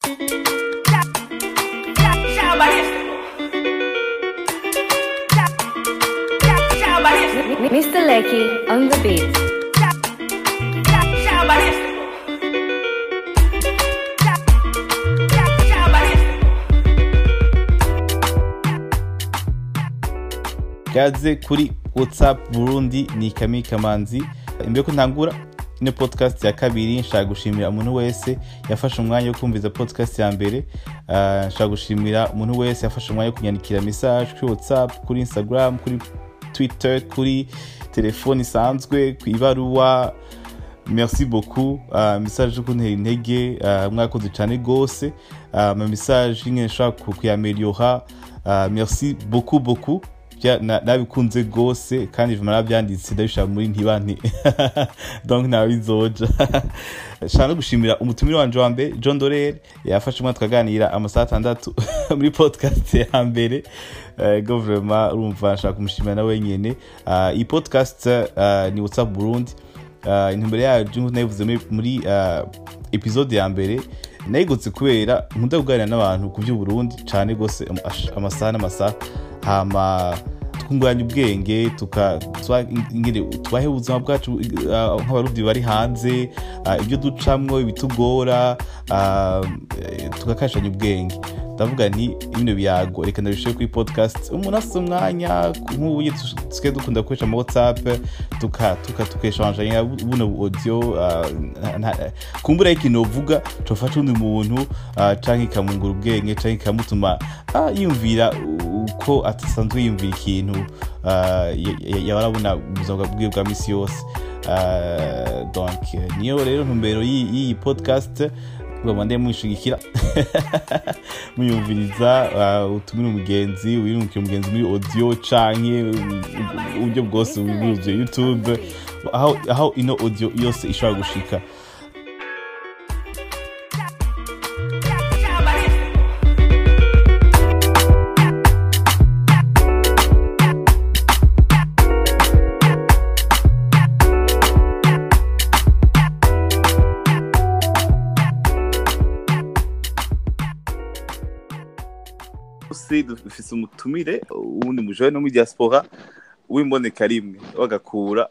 Mr. Lecky on the beat. gaze kuri whatsapp burundi ni kami kamanzi imbere ko ntangura ino podcast ya kabiri nshaka gushimira umuntu wese yafashe umwanya wo kumviza podcast ya mbere Ah, nshaka gushimira umuntu wese yafashe umwanya wo kunyandikira message kuri whatsapp kuri instagram kuri twitter kuri telefone isanzwe ku ibaruwa merci beaucoup uh, message yo kuntera intege uh, mwakoze cyane gose uh, ama message nyine nshaka ku- kuyameliora uh, merci beaucoup beaucoup Bya- na- nabikunze gose kandi vuma nabyanditse ndabishaka muri ntibanti donc nabizoja nshaka no gushimira umutumire wanje wa mbere john dorere yafashe umwanya tukaganira amasaha atandatu muri podcast ya mbere uh, go vraiment urumva nshaka kumushimira nawe nyene uh, iyi podcast uh, ni whatsapp burundi uh, intumbero yayo nk'uko nabivuze muri, muri uh, episode ya mbere nayigutse kubera nkunda kuganira n'abantu ku by'uburundi cyane rwose am- ash- amasaha n'amasaha hama twunguranya ubwenge tuka- twa- ingene tubahe ubuzima bwacu uh, nk'abarundi bari hanze uh, ibyo ducamwo ibitugora uh, eh, tugakashanya ubwenge ndavuga nti bino biyago reka ndabishoye kuri podcast umuntu afite umwanya nk'ubu tusigaye dukunda gukoresha ama whatsapp tuka tuka tukeshanjanya buno audio uh, nta- nta- kumbura ikintu uvuga cofasha undi muntu uh, canke ikamungura ubwenge canke ikamutuma ah, yumvira uko atasanzwe yumvira ikintu uh, ya- ya- yaba arabona mu buzima bwiwe bwa misi yose Uh, donc niyo rero ntumbero y'iyi y'iyi podcast bamande mwishigikira muyumviriza uh, utumire umugenzi wirungikira umugenzi muri audio canke uh, uburyo bwose buzuye youtube aho, aho ino audio yose ishobora gushika se dufise umutumire uwundi mujane no muri diaspora w'imboneka rimwe bagakura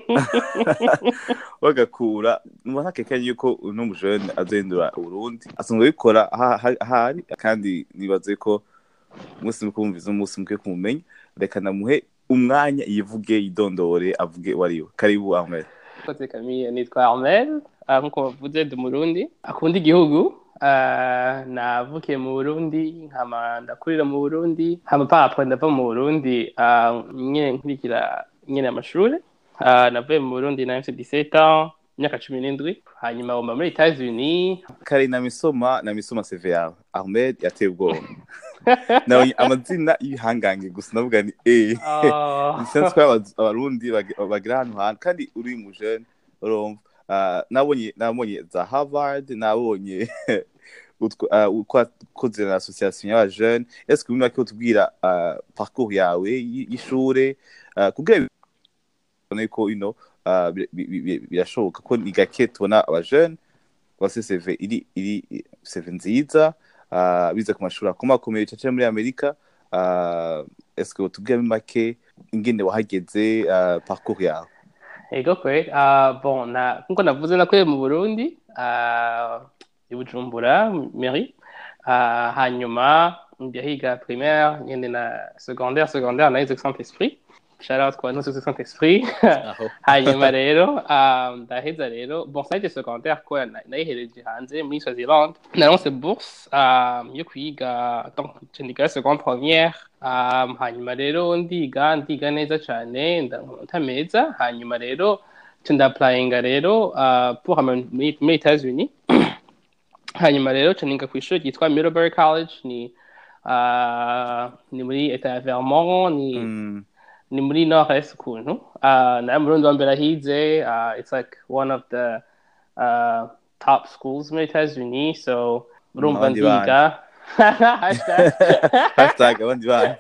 bagakura numva ntakekanye yuko uno mujane azohindura uburundi asanzwe abikora aha- aha- ahari kandi nibaze ko umunsi mukuru wumviza umunsi mukwiye kumumenya reka namuhe umwanya yivuge yidondore avuge wariwe karibu ahmed Kote Camille nitwa Armel ah, nkuko bavuze ndi Murundi akunda igihugu ah, navukiye mu Burundi nkama ndakurira mu Burundi hama papa ndava mu Burundi ah, nyene nkurikira nyene amashuri Ah, navuye mu Burundi na mfite 17 ans imyaka cumi n'indwi hanyuma bomba muri Etats-Unis kare na misoma na misoma seve yawe ahmed yateye ubwoba nabonye amazina y'ibihangange gusa navuga ni eh Ah, lisansi ko aba- abarundi bag- bagira ahantu hantu kandi uri mujene urumva Ah, nabonye nabonye za harvard nabonye utwo- ah, uko wakoze na association y'abajene ese kubimwe ko utubwira ah, parcours yawe y- y'ishure ah, kugira bibone ko ino ah, bi- bi- bi- birashoboka ko ni gake tubona abajene bafise CV iri iri CV nziza ah, bize ku mashuri akomakomeye caca muri amerika ah, eske utubwiramo make ingene wahageze ah, parcours yawe Ego kweli ah, bon na nkuko navuze nakuye mu Burundi ah, i Bujumbura mairie ah, hanyuma njya higa primaire ngende na secondaire secondaire nahize Saint Esprit shout out kwa nusu Saint Esprit hanyuma rero ah, ndaheza rero bon ça a été secondaire ko na- nayihereje hanze muri Swaziland naronse bourse ah, yo kwiga donc ndiga seconde première ah, hanyuma rero ndiga ndiga neza cyane ndankota meza hanyuma rero nca ndapurayinga rero ah, pour ama- muri muri Etats-Unis hanyuma rero nca niga ku ishuri ryitwa Middlebury College ni ah, ni muri eta ya Vermont ni Mm, ni muri nord-est ukuntu uh, naye murundi wa mbere ahize uh, it's like one of the uh, top schools muri etats-unis so urumva abandi ndiga Hashtag. hashtag abandi bana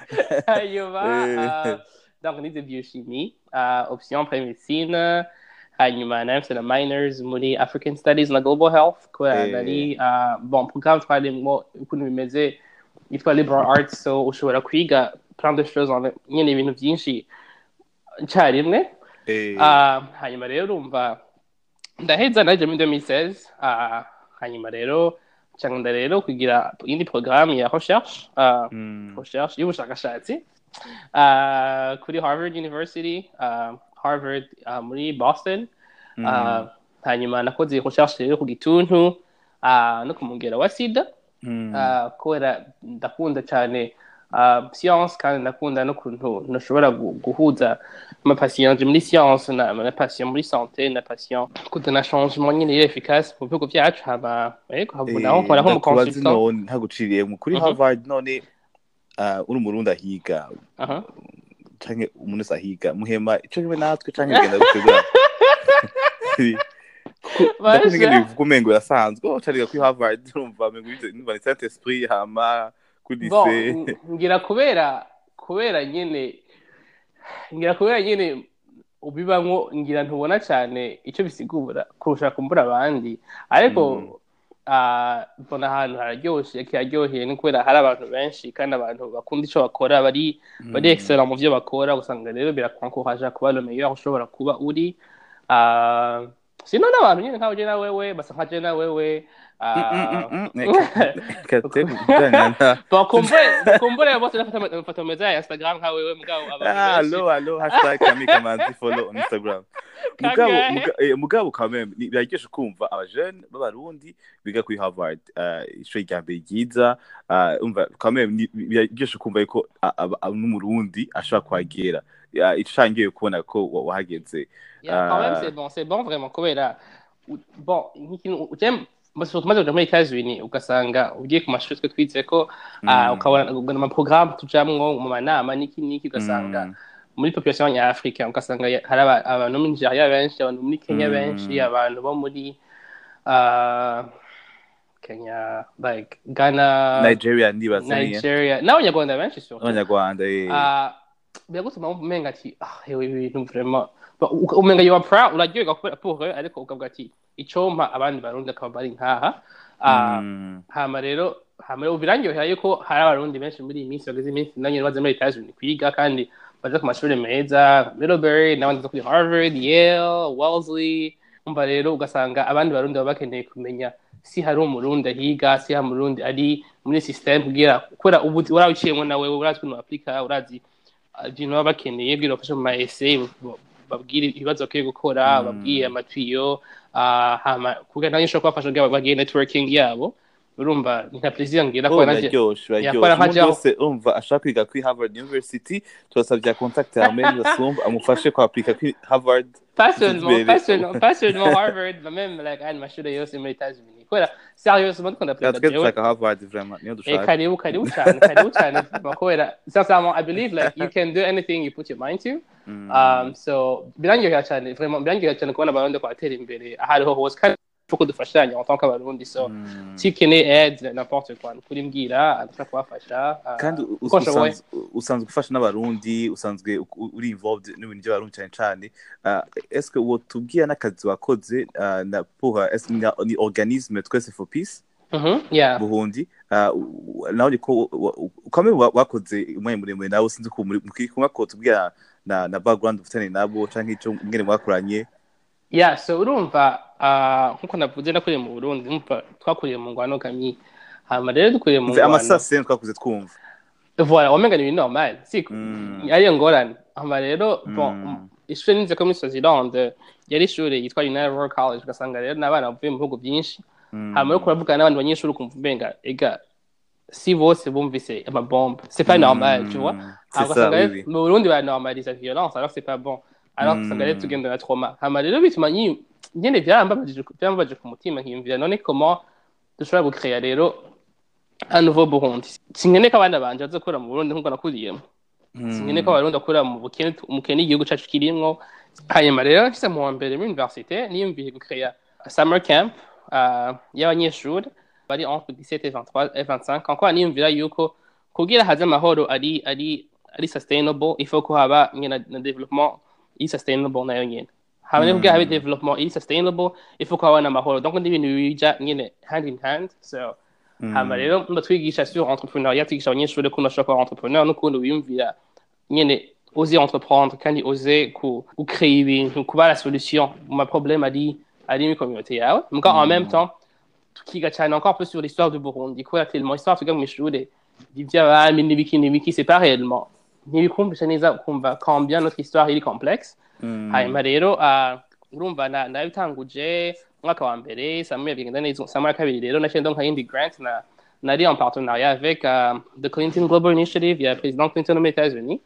hanyuma Eh. uh, donc nize biochimie uh, option pré-médecine hanyuma narafise na minors muri african studies na global health kubera Eh. nari ah, bon programme twarimwo ukuntu bimeze yitwa liberal arts so ushobora kwiga plein de choses en- nyene ibintu vyinshi icarimwe Eh, Ah, hanyuma rero urumva ndaheza naje muri 2016 ah, hanyuma rero cyangwa rero kugira indi programme ya recherche ah, mm, recherche y'ubushakashatsi ah, kuri Harvard University ah, Harvard ah, muri Boston mm, Ah, hanyuma nakoze recherche rero ku gituntu ah, no ku mugera wa sida mm, Ah, kubera ndakunda cyane ah, science kandi ndakunda n'ukuntu ntushobora gu- guhuza amapatient muri science na na patient muri santé na patient kuzana changement nyine iri efficace mu bihugu byacu hama yego eh, naho nkora nko mu ndakubaza consultant none ntaguciriyemwo kuri Mhm. harvard none ah, uri umurundi ahiga aha canke umuntu wese ahiga muhema ico kimwe natwe canke bigenda gutegura ndakunda ingene bivuga umengo birasanzwe oh cariga kuri harvard urumva mengo numva ni saint esprit hama kuri bon lycée n- ngira kubera kubera nyine ngira kubera nyine ubibamwo ngira ntubona cyane icyo bisigura kurusha kumbura abandi ariko Mm. ah, mbona ahantu hararyoshe kiraryoheye ni kubera hari abantu benshi kandi abantu bakunda icyo bakora bari bari Mm. excellent mu byo bakora usanga rero birakwankoraje kuba le meilleur ushobora kuba uri Ah, sino n'abantu nyine nkawe je na wewe basa nka je na wewe ah, bakumbure bakumbure bose bafata amafoto meza ya Instagram nka wewe mugabo abantu benshi Allo, allo, hashtag Kami Kamanzi follow on Instagram. Mugabo, Kangahe? muga- eh, mugabo quand même, ni- biraryoshe kumva abajene b'abarundi biga kuri Harvard, eh, ishuri rya mbere ryiza, eh, umva quand même ni- biraryoshe kumva yuko a- aba- aba- n'umurundi ashobora kuhagera. Ya, ico cangiye kubona ko wa- wahageze. Yeah, quand même, Ah. c'est bon, c'est bon vraiment kubera u- bon nk'ikintu ujya surtout maze kuja muri Etats-Unis ugasanga ugiye ku mashuri twe twize ko ah, Mm. ukabona ukabona amaprograme tujamwo mu manama n'iki n'iki ugasanga Mm. muri population ya Africa ugasanga ya- hari aba- abantu bo muri Nigeria benshi abantu muri Kenya Mm. benshi abantu bo muri ah, Kenya like Ghana Nigeria ndibaza niye. Nigeria n'abanyarwanda benshi surtout Abanyarwanda, eh. Ah, biragutuma umenga ati ah yewe ibi bintu vraiment Ba- uka- umenga you are proud uraryoherwa kubera pour eux ariko ukavuga ati icompa abandi barundi akaba bari nkaha Ah, Mm. hama rero hama rero birandyohera yuko hari abarundi benshi muri iyi minsi bageze iminsi nanjye baze muri Etats-Unis kwiga kandi baza ku mashuri meza Middlebury n'abandi baza kuri Harvard Yale Wellesley umva rero ugasanga abandi barundi baba bakeneye kumenya si hari umurundi ahiga si hari umurundi ari muri system kugira kubera ubu urawuciyemo nawe urazi ukuntu aplika urazi uh, ibintu baba bakeneye bwira bafashe mu ma essay bu- babwire ibibazo bakwiye gukora Mm. babwiye amatiyo ah, hama kugira nanjye ushobora kubafasha kugira bagire networking yabo urumva ni nka plaisir ngira Oh, ko nanjye biraryoshe yakora biraryoshe nka umuntu Jao. wese umva ashaka kwiga kuri harvard university turasabye contact ya meni basumba amufashe kwapurika kuri harvard pas seulement Imbere. pas seulement pas seulement Harvard mais même like andi mashuri yose muri Etats-Unis kubera sérieusement dukunda twe perezida jewe dushaka harvard vraiment niyo Eh, dushaka karibu karibu cyane karibu cyane kubera sincèrement I believe like you can do anything you put your mind to Mm. um, so birangyohera cyane vraiment birangyohera cyane kubona abarundi ko batera imbere aho ariho hose kandi ko dufashanya en tant qu'abarundi so Mm. si ukeneye aide n'importe quoi kuri mbwira adashaka kubafasha ah, kandi u- uko nshoboye. usanzwe- usanzwe ufasha n'abarundi usanzwe u- uri involved n'ibintu by'abarundi cyane cyane Ah, est-ce que wotubwira n'akazi wakoze ah, na pour est-ce que ni- ni organisme twese for peace Mhm, yeah buhundi Ah, u- u- nawe ko ukamwe wakoze umwanya muremure nawe sinzi ko muri muri kumwe ko tubwira na na background ufitanye nabo canke ico mwene mwakoranye yeah so urumva ah, nkuko navuze nakuriye mu Burundi umva twakuriye mu ngwano kamyi hama rero dukuriye mu mve ngwano amasase twakuze twumva voilà wamenga ni ibintu normal si Mm. ariyo ngorane hama rero bon Mm. ishuri nize ko muri Swaziland yari ishuri yitwa United World College ugasanga rero n'abana bavuye mu bihugu byinshi Mm. hama rero kuravugana n'abandi banyeshuri ukumva umenga ega si bose bumvise amabombe c'est pas Mm. normal tu vois C'est Alors, ça, ugasanga oui, rero oui. mu Burundi baranormaliza violence alors c'est pas bon alors Mm. ugasanga rero tugenda na trauma hama rero bituma nyi- nyene byarambabaje byarambabaje ku mutima nkiyumvira none comment dushobora gucrea rero un nouveau Burundi sinkeneye ko abana banje bazokura mu Burundi nk'uko nakuriyemo Mm. sinkeneye ko abarundi bakura mu bukene umukene igihugu cyacu kirimwo hanyuma rero nshyize mu wa mbere muri université niyumviye gucrea summer camp uh, y'abanyeshuri bari entre 17 et 23 et 25 encore niyumvira yuko kugira haze amahoro ari ari ari sustainable il faut ko haba nyine na, na development i sustainable nayo nyine hama rero kugira Mm. habe development iri sustainable ifu ko habona amahoro donc n'ibintu bija nyine hand in hand so hama rero mba twigisha sur entrepreneuriat twigisha abanyeshuri ko bashobora kuba entrepreneur n'ukuntu wiyumvira nyine oser entreprendre kandi oser ku gucrea ibintu kuba la solution mu ma problème ari ari muri communauté yawe muga en même temps tukiga cyane encore plus sur l'histoire du Burundi kubera tellement histoire twiga mu ishuri ivy'abami n'ibiki n'ibiki c'est pas réellement ntibikumvisha neza kumva combien notre histoire iri complexe hanyuma rero ah, urumva na- nabitanguje umwaka wa mbere samuel bigenda neza samuel kabiri rero naciye ndonka yindi grant na nari en partenariat avec uh, the Clinton Global Initiative ya President Clinton aux États-Unis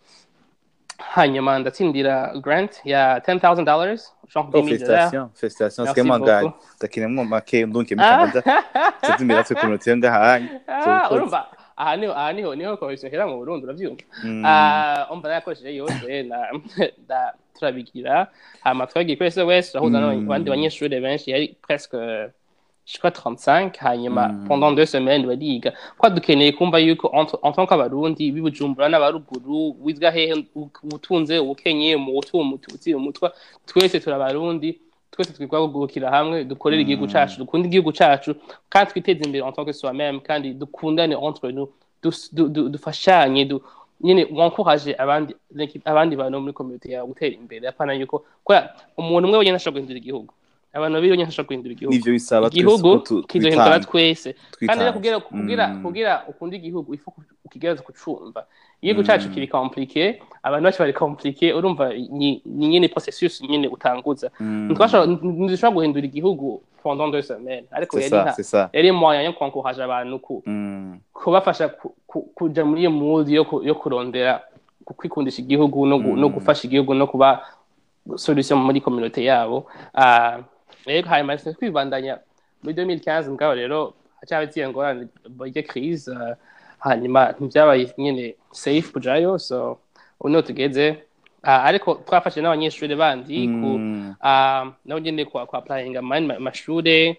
hanyuma ndatsindira grant ya $10,000 genre Oh, 10 000 dollars félicitations, félicitations. Merci Sema ngani. beaucoup. Takinemwo make ndunke mu Ah. Canada. Tuzimira twe community yo ngahanye. Ah, urumva aha niho aha niho niho komisiyo hera mu Burundi uravyumva Mm. Ah, umva nakoresheje yose na da turabigira hama twagiye kuri SOS turahuza Mm. n'abandi banyeshuri benshi yari presque je crois 35 hanyuma Mm. pendant deux semaines bariga kwa dukeneye kumva yuko entre- en tant qu'abarundi bibujumbura n'abaruguru wizga hehe u- utunze ubukenye mu utu umututsi umutwa twese turabarundi twese twigwa kugurukira hamwe dukorera igihugu cacu dukunda igihugu cacu kandi twiteze imbere en tant que soi-même kandi dukundane entre nous dus- du- du- dufashanye du- nyine wankoraje abandi like, abandi bantu muri community yawe gutera imbere apana yuko kubera umuntu umwe wenyine ashobora guhindura igihugu abantu babiri wenyine ashobora guhindura igihugu Nivyo bisaba twese igihugu ko tu- kizohindura twitanga. twese kandi rero kugira Twitange. kugira Mm. kugira ukunda igihugu ifu ukigereza kucumva igihugu cacu kiri compliqué abantu bacu bari compliqué urumva ni ni nyine processus nyine utanguza Mm. ntitwashobora ntidushobora guhindura igihugu pendant deux semaines ariko C'est yari ça, nka c'est ça. yari moyen yo kwankoraje abantu ku Mm. kubafasha ku- ku- kuja muri iyo mood yo ku- yo kurondera ku- kwikundisha igihugu no gu- no gufasha igihugu no kuba solution muri communauté yabo Ah, rero hanyuma sinzi kwibandanya muri 2015 mugabo rero hacyaba iziye ngorane burya crise ah, hanyuma ntibyabaye nyine safe kujayo so ubu niho tugeze Ah, ariko twafashe n'abanyeshuri bandi ku Mm. ah, nabo nyine kwa kwa applyinga mu yandi ma- mashure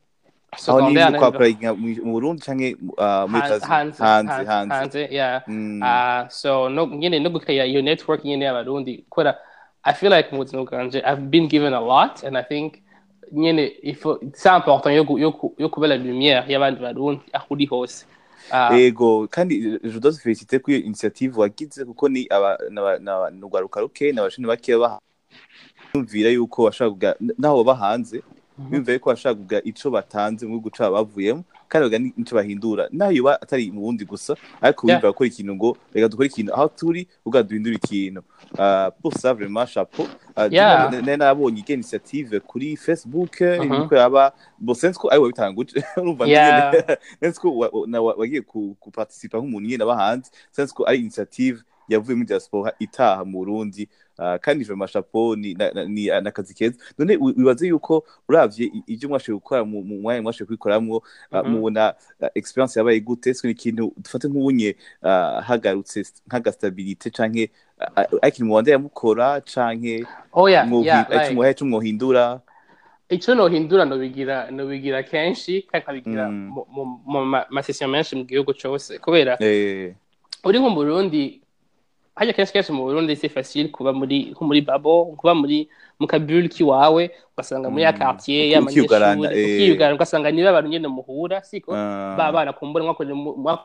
aho ni secondaire mu na kwa applyinga mu- mu Burundi canke uh, muri hanze Tanzania? hanze hanze hanze hanze yeah Mm. uh, so no nyine no gukaya iyo network nyine y'abarundi kubera i feel like mu buzima bwanje i've been given a lot and i think nyine ifo c'est important yo gu- yo ku- yo kubera lumière y'abandi barundi aho uri hose Ah, ego kandi je dois te féliciter kuri iyo initiative wagize kuko ni aba n'aba- n'aba- n'urwaruka ruke n'abashini bakeya baha yumvira yuko bashaka kugira naho baba hanze bumva yuko bashaka kugira ico batanze mu gihugu cabo bavuyemo kandi bagira n'ico bahindura naho yoba atari mu bundi gusa ariko Yeah. bumva gukora ikintu ngo reka dukore ikintu aho turi ubwa duhindura ikintu Ah, pour ça vraiment chapeau Ah, Yeah. nari nabonye iyo initiative kuri facebook Mhm. niko yaba bo sense ko ari wabitanguje urumva Yeah. nyene sense ko wa- wa- na- wa- wagiye ku ku participa nk'umuntu nyene aba hanze sense ko ari initiative yavuye muri diaspora itaha mu Burundi Ah, kandi je mashapo ni na- na- ni nakazi keza none wi- wibaze yuko uravye i- ivyo mwashoboye gukora mu mu mwanya mwashoboye kubikoramwo ah, Mhm. mubona ah, experience yabaye gute se ikintu dufate nk'ubunye ah, hagarutse nk'agastabilite canke ah, ah, ari ikintu mubandanya mukora canke oh yeah mwohi- yeah ari like, ico mwohe ico mwohindura ico nohindura nobigira nobigira kenshi kandi nkabigira Mm. mu- mu- mu ma- masession menshi mu gihugu cose kubera eh uri nko mu Burundi hajya kenshi kenshi mu Burundi c'est facile kuba muri nko muri babo kuba muri mu kabule kiwawe ugasanga muri ya Mm. quartier Uki- y'amanyeshuri ukiyugarana, eh. ukiyugarana ugasanga niba abantu nyene muhura siko ah, ba bana kumbura mwakorera mu- mwa-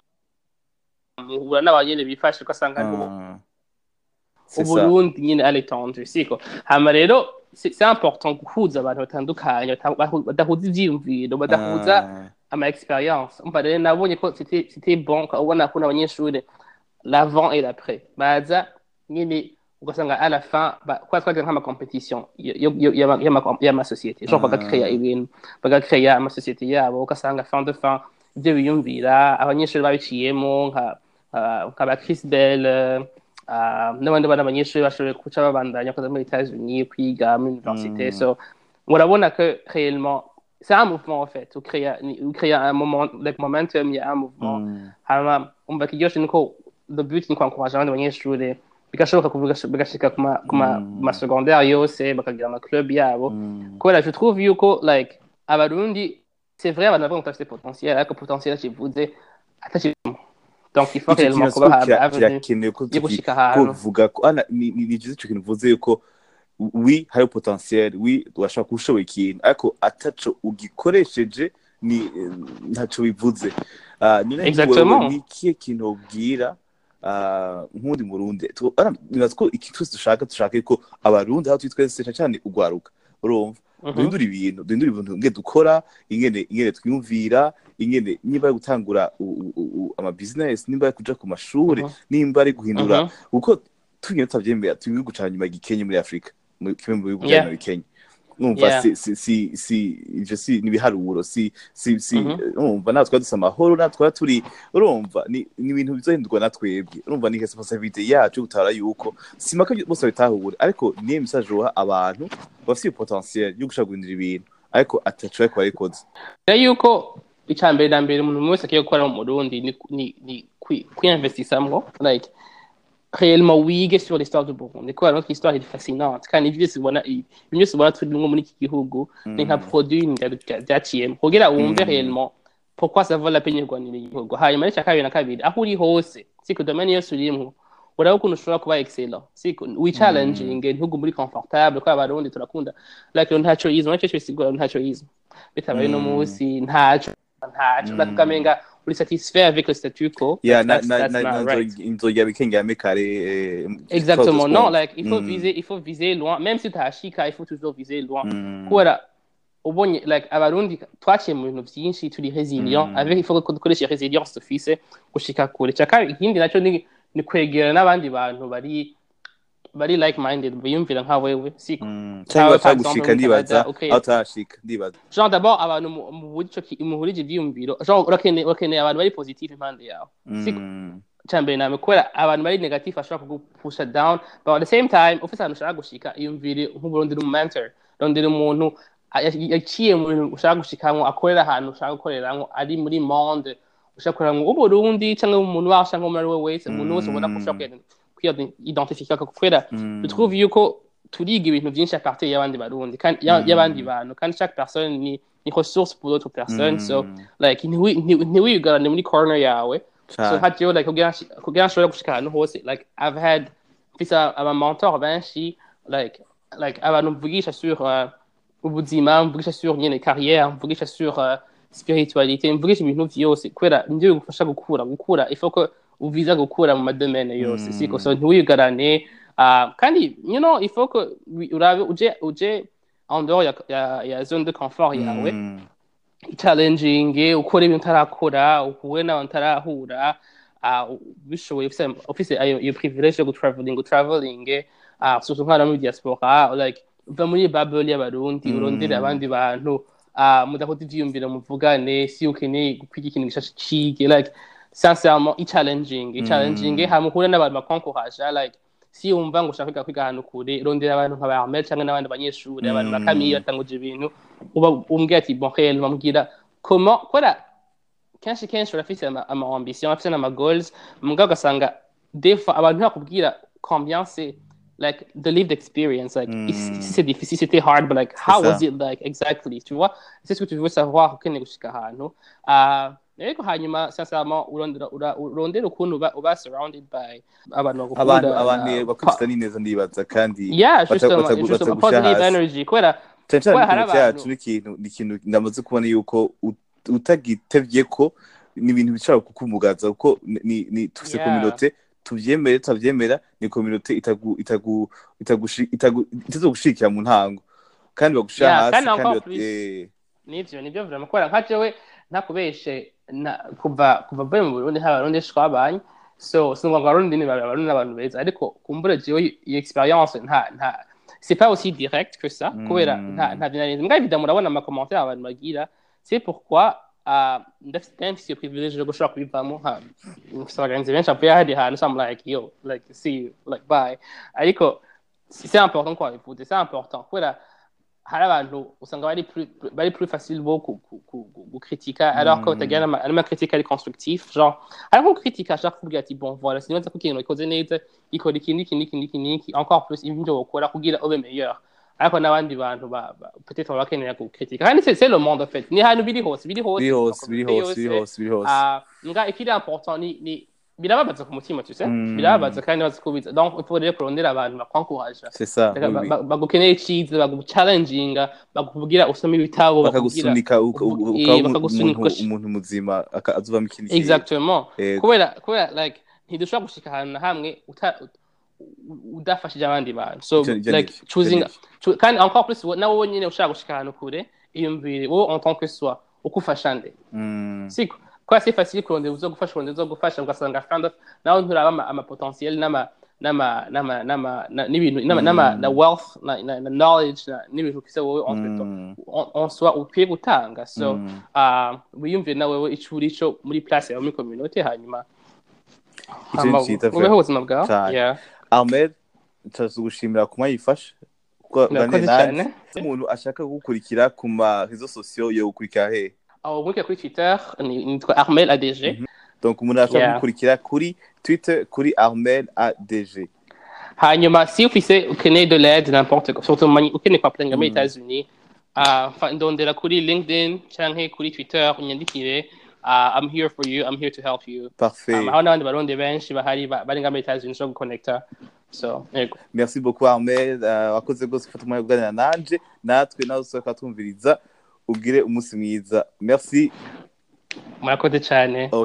muhura n'abanyene bifashe ugasanga ni ubu- ah. C'est ça. uburundi nyine à l'étendue siko hama rero c'est c'est important guhuza abantu batandukanye bata- bahu- badahuza ivyiyumviro badahuza Ah. ama experience umva rero nabonye ko c'était c'était bon ko ubona ko n'abanyeshuri l'avant et l'après baza nyine ugasanga à la fin ba- kwa twagira nk'ama competition yo- yo- yo- y'ama- y'ama- y'amasosiyete genre Ah. bagakreya ibintu bagakreya amasosiyete yabo ugasanga fin de fin ibyo biyumvira abanyeshuri babiciyemo nka ah, nka ba Chris Bell ah, n'abandi bana abanyeshuri bashoboye kuca babandanya kuza muri États-Unis kwiga muri université Mm. so urabona que réellement c'est un mouvement en fait ucréer ucréer un moment like momentum il y a un mouvement Mm. hama umva kiryoshe niko the beauty ni kwankuraje abandi banyeshuri bigashoboka kuvuga bigashika ku ma- ku ma- Mm. ma secondaire yose bakagira ama club yabo Mm. kubera je trouve yuko like abarundi c'est vrai abantu bavuga ngo turafite potentiel ariko potentiel kivuze atakirimo donc il faut Ico réellement kintu kuba kira- avenue kirakenewe ko yo gushika ahantu kuvuga ko ana ni ni ni byiza ico kintu uvuze yuko wi hariho potentiel wi urashobora kuba ushoboye ikintu ariko ataco ugikoresheje ni eh, ntaco bivuze Ah, none Exactement. wewe ni ikihe kintu ubwira ah, nk'undi murundi Tu- ara- nibaza ko iki twese dushaka dushaka ko abarundi aho turi twese cyane cyane ugwaruka urumva Mhm. duhindura ibintu duhindura ibintu ingene dukora ingene ingene twiyumvira ingene niba ari gutangura u- u- u- ama business nimba ari kuja ku mashuri Mhm. nimba ari guhindura Mhm. kuko tugenda tutavyemera turi ibihugu ca nyuma gikenye muri afurika mu- kimwe mu bihugu Yeah. vya nyuma bikenye numva Yeah. si si si si ivyo si nibiharuro si si si Mhm. urumva natwe twari dufise amahoro natwe twari turi urumva ni ni ibintu bizohindurwa na twebwe urumva ni responsabilité yacu gutabara yuko simaka bose babitahure ariko niyo message uha abantu bafite iyo potentiel yo gushaka guhindura ibintu ariko atacu ariko barikoze rero yuko icya mbere na mbere umuntu wese akwiye gukora mu Burundi ni ni ni kwi- kwiyinvestisamwo like réellement wige sur l'histoire du Burundi kubera notre histoire est fascinante kandi ibyo byose ubona ibyo byose ubona turimwo muri iki gihugu ni nka produit bya- byaciyemo kugira wumve Mm. réellement pourquoi ça vaut la peine yo kurwanira igihugu hanyuma n'icya kabiri na kabiri aho uri hose siko domaine yose urimwo uraba ukuntu ushobora kuba excellent siko wichallenginge ntugu muri confortable kubera abarundi turakunda like ntaco yize nacyo cyo bisigura ntaco yize bitabaye no Mm. munsi ntaco ntaco Mm. like ukamenga uri satisfait avec le statu quo ya That's- na that's- na that's na not na right. inzoga bikengera kare eh, Exactement. close Non, point. like, il faut Mm. viser, il faut viser loin. Même si tu as Ashika, il faut toujours viser loin. Mm. Kubera, ubonye, like, abarundi, twaciye mu bintu byinshi, turi resilient. Mm. Avec, il faut ko dukoresha resilience dufise, gushika kure. Caka, ikindi naco ni, ni kwegera n'abandi bantu bari, bari like-minded, biyumvira nka wewe. Siko. Mm. Cyangwa, cyangwa par gushika exemple, ndibaza Canada, okay. aho utashika ndibaza Genre, d'abord, abantu mu- muhurije ki- muhurije ivyiyumviro. Genre, urakeneye, urakeneye abantu bari positif impande yawe. Siko. Mm. cyambere name kubera abantu bari negatif bashobora kugupusha down but at the same time ufise ahantu ushaka gushika iyumvire nk'uburondera umu-mentor rondera umuntu a- ya- yaciye mu bintu ushaka gushikamwo akorera ahantu ushaka gukoreramwo ari muri monde ushaka gukoreramwo uburundi cyangwa umuntu waho cyangwa umuntu ari we wese umuntu wese ubona ko ushobora kwiyidentifika kubera Mm. bitwuve yuko turiga ibintu byinshi apartir y'abandi barundi kandi ya- Mm. y'abandi bantu kandi chaque personne ni ni ressource pour d'autres personnes so Mm. like ntiwi- ntiwi- ntiwigarane muri corner yawe so Cane. nka jewe like kugira nshi- kugira nshobore gushika ahantu hose like i've had mfise aba mentor benshi like like abantu mvugisha sur uh, ubuzima mvugisha sur nyene carrière mvugisha sur uh, spiritualité mvugisha ibintu vyose kubera nivyo bigufasha gukura gukura il faut que uviza gukura mu madomene yose Mm. siko so ntiwigarane uh, kandi you know il faut que wi- urabe uje uje en dehors ya, ya, ya zone de confort yawe Mm. challenging ukora ibintu utarakora uhuye n'abantu utarahura ah, bishoboye ufise ufise ayo iyo privilege yo gutraveling utraveling ah, surtout nk'abana muri diaspora like uva muri bubble y'abarundi Mm. urondere abandi bantu ah, mudakoze ivyiyumviro muvugane si ukeneye kwiga ikintu gishasha cige like sincèrement i-challenging i-challenging Mm. hama uhure n'abantu bakonkoraja like si wumva ngo ushaka kwiga kwiga ahantu kure rondera abantu nka ba Armel canke n'abandi banyeshuri abantu Mm. bakamiye batanguje ibintu uba umbwira ati bon réel bambwira comment kubera kenshi kenshi urafise ama, ama ambition urafise n'ama goals mugabo ugasanga des fois abantu ntibakubwira combien c'est like the lived experience like Mm. si si c'est difficile c'était hard but like how ça. was it like exactly tu vois c'est ce que tu veux savoir ukeneye gushika ahantu uh, ariko hanyuma sincèrement urondera ura- urondera ukuntu uba, uba surrounded by abantu bagukunda abantu abantu uh, bakwifata n'ineza ndibaza kandi yeah bata- justement batagu- justement batagusha positive hasi. energy kubera cyane cyane Kubera hari ikintu abantu- cyacu ni ikintu ni ikintu ndamaze kubona yuko ut- utagitevye ko ni ibintu bishobora kukumugaza kuko ni- ni ni tufise Yeah. kominote tuvyemere tutavyemera ni kominote itagu itagu itagushi itagu itazogushikira mu ntango kandi bagushira Yeah, hasi kandi kandi encore bat- plus. eh, nivyo nivyo vraiment kubera nka jewe ntakubeshe na kuva kuva mvuye mu Burundi nta barundi twabanye so sinumva ngo abarundi ni babi abarundi n'abantu beza ariko kumbura jewe iyo experience nta nta c'est pas aussi direct que ça Mm. kubera nta nta binaniza mbwa évidemment urabona ama commentaires abantu bagira c'est pourquoi uh, ndafite quand même ce privilège yo gushobora kubivamo ha mfise abagenzi benshi avuye ahandi hantu so I'm like yo like see you like bye ariko c'est important quoi bivuze c'est important kubera hari abantu usanga bari plus bari plus facile bo ku- ku- ku- ku- gukritika alors que Mm. utagira n'ama n'ama critique ari constructif genre hari nko kritika ashaka kuvuga ati bon voilà sinibaza ko ikintu ikoze neza ikora iki n'iki n'iki n'iki n'iki encore plus ibyo wokora kugira ube meilleur ariko n'abandi bantu ba, ba, peut-être baba bakeneye gukritika kandi c'est c'est le monde en fait ni ahantu biri hose biri hose biri hose mu biri communauté hose biri yose. hose biri hose Ah, nga ikiri important ni ni birababaza ku mutima tu sais Mm. birababaza kandi bazi kubiza donc il faut rero kurondera abantu bakwankuraje c'est ça Reka oui, ba- oui. ba- bagukeneye iciza bagucalenjinga bakubwira usome ibitabo bakubwira bakagusunika uka- uvuga- uka- eh, ukaba bakagusunika umuntu ugash- umuntu muzima aka- azovamo ikindi kintu. exactement Yego. kubera kubera like ntidushobora gushika ahantu na hamwe uta- u- udafashije abandi bantu so Ivyo- ivyo like nivyo, choosing ivyo chu- kandi encore plus wo- nawe wenyine ushaka gushika ahantu kure iyumvire wowe en tant que soi uko ufasha nde Mm. siko kubera si facile kurondera uzo gufasha urondera uzo gufasha ugasanga kind of nawe nturaba ama, ama potentiel n'ama n'ama n'ama n'ama na- n'ibintu n'ama n'ama na wealth na, na, na knowledge na n'ibintu kise wowe entre toi Mm. en en soi ukwiye gutanga so Mm. uh, wiyumvire nawe wowe ico uri co muri place yawe muri community hanyuma Ico hama ni cita ubeho ubuzima bwawe Cane. yeah Ahmed turagushimira ku mwayifasha kuko Murakoze bane nanjye cyane. umuntu ashaka gukurikira ku ma réseaux sociaux yo gukurikira he aho muri kuri twitter ni- nitwa armel adg donc umuntu ashaka Yeah. gukurikira kuri twitter kuri Armel ADG hanyuma si ufise ukeneye de l'aide n'importe quoi surtout mani- ukeneye kwapurenga muri Mm. etats-unis uh, fa- ndondera kuri linkedin canke kuri twitter unyandikire uh, i'm here for you i'm here to help you parfait um, aho n'abandi barundi benshi bahari ba- bari nga muri etats-unis zo guconnecta so yego merci beaucoup Armel uh, wakoze rwose gufata umwanya wo kuganira nanje natwe nawe usohoka twumviriza ugire umunsi mwiza merci murakoze cyane